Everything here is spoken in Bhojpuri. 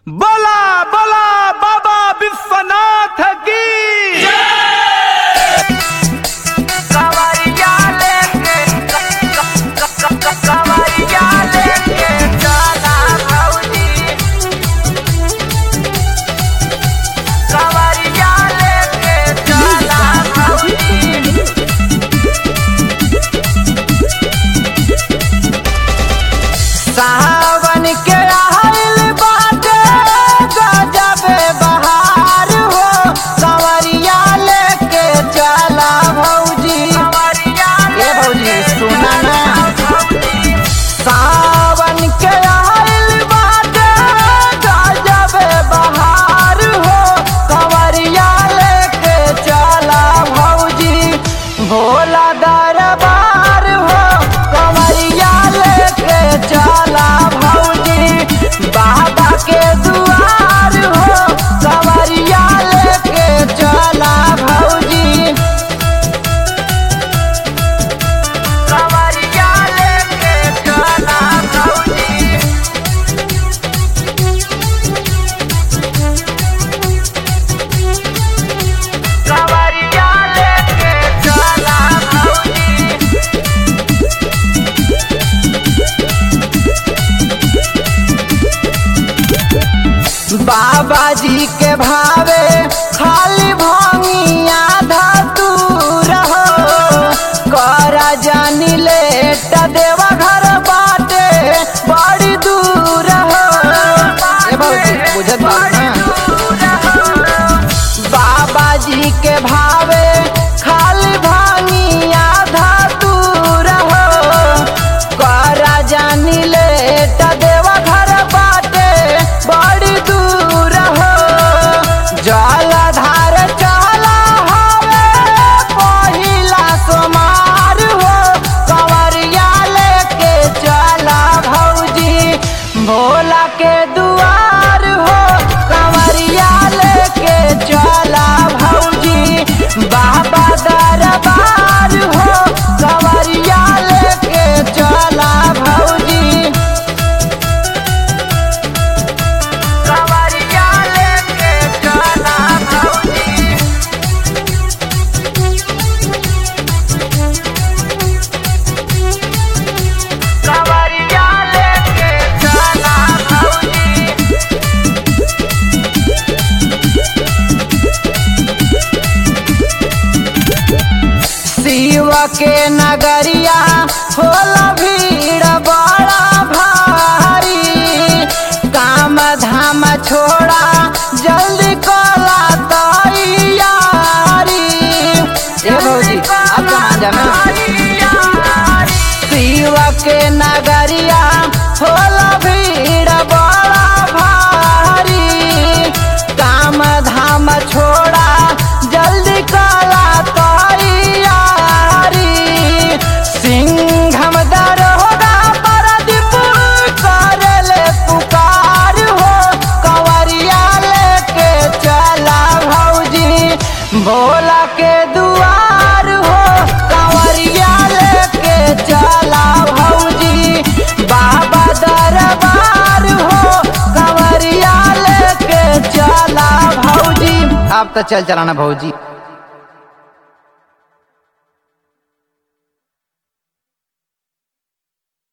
बोला बोला बाबा विश्वनाथ की कवरिया लेके कवरिया लेके चला भौजी कवरिया लेके चला भौजी सावन के आइल बाटे गजबे बहार हो कवरिया लेके चला भौजी ए भौजी सुना ना सावन के आइल बाटे गजबे बहार हो कवरिया लेके चला भौजी भोला दरबार हो कवरिया लेके चला भौजी बाबा के दुआर हो कवरिया लेके चला भौजी कवरिया लेके चला भौजी कवरिया लेके चला भौजी बाबा जी के भावे खाली भंगिया धतूर हो करा जानी लेट देवा घर बाटे बड़ी दूर हो ए भौजी बुझत बात ना बाबा जी के भावे खाली भांगिया धातुर हो करा जानी लेट देवा घर बाटे बड़ी दूर हो जलधार चला हवे पहिला सोमार हो कंवरिया लेके चला भौजी भोला के दुआर हो कंवरिया लेके चला भौजी बाबा दरबार हो कंवरिया लेके चला भौजी कंवरिया लेके चला भौजी कंवरिया लेके चला भौजी शिव के नगरिया होला भीड़ बड़ा भारी काम धाम छोड़ा जल्दी कला तैयारी ए भौजी अब कहाँ जाना शिव के नगरिया होला भीड़ बड़ा भारी काम धाम छोड़ा जल्दी कला तैयारी सिंघम दरोगा परदीप करले पुकार हो कंवरिया लेके चला भौजी भोला के दुआर हो कंवरिया लेके चला भौजी बाबा दरबार हो कंवरिया लेके चला भौजी अब तो चल चलाना भौजी